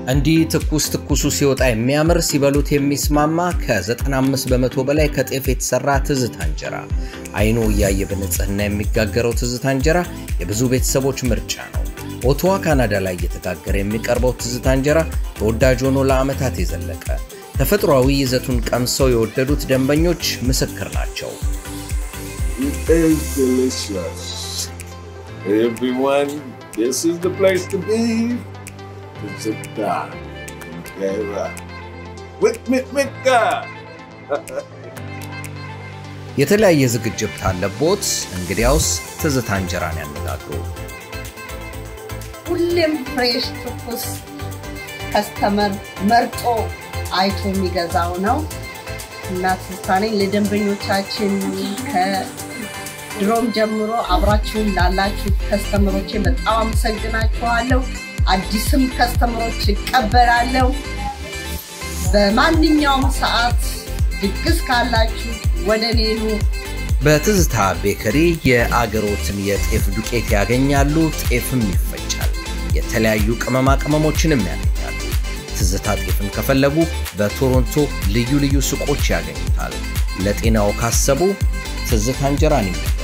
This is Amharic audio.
እንዲህ ትኩስ ትኩሱ ሲወጣ የሚያምር ሲበሉት የሚስማማ ከ95 በመቶ በላይ ከጤፍ የተሰራ ትዝታ እንጀራ አይኑ እያየ በንጽህና የሚጋገረው ትዝታ እንጀራ የብዙ ቤተሰቦች ምርጫ ነው። ኦቶዋ ካናዳ ላይ እየተጋገረ የሚቀርበው ትዝታ እንጀራ ተወዳጅ ሆኖ ለዓመታት የዘለቀ ተፈጥሯዊ ይዘቱን ቀምሰው የወደዱት ደንበኞች ምስክር ናቸው። It is delicious. Everyone, this is the place to be. It's a dog. With Mika. የተለያየ ዝግጅት ካለቦት እንግዲያውስ ትዝታ እንጀራን ያነጋግሩ። ሁሌም ፍሬሽ ትኩስ ከስተመር መርጦ አይቶ የሚገዛው ነው እና ትዝታ ነኝ። ለደንበኞቻችን ከድሮም ጀምሮ አብራችሁን ላላችሁ ከስተመሮቼ በጣም አመሰግናችኋለሁ። አዲስም ከስተመሮች እቀበላለሁ። በማንኛውም ሰዓት ድግስ ካላችሁ ወደ እኔ ኑ። በትዝታ ቤከሪ የአገሮትን የጤፍ ዱቄት ያገኛሉ። ጤፍም ይፈጫል። የተለያዩ ቅመማ ቅመሞችንም ያገኛሉ። ትዝታ ጤፍን ከፈለጉ በቶሮንቶ ልዩ ልዩ ሱቆች ያገኙታል። ለጤናው ካሰቡ ትዝታ እንጀራን ይመ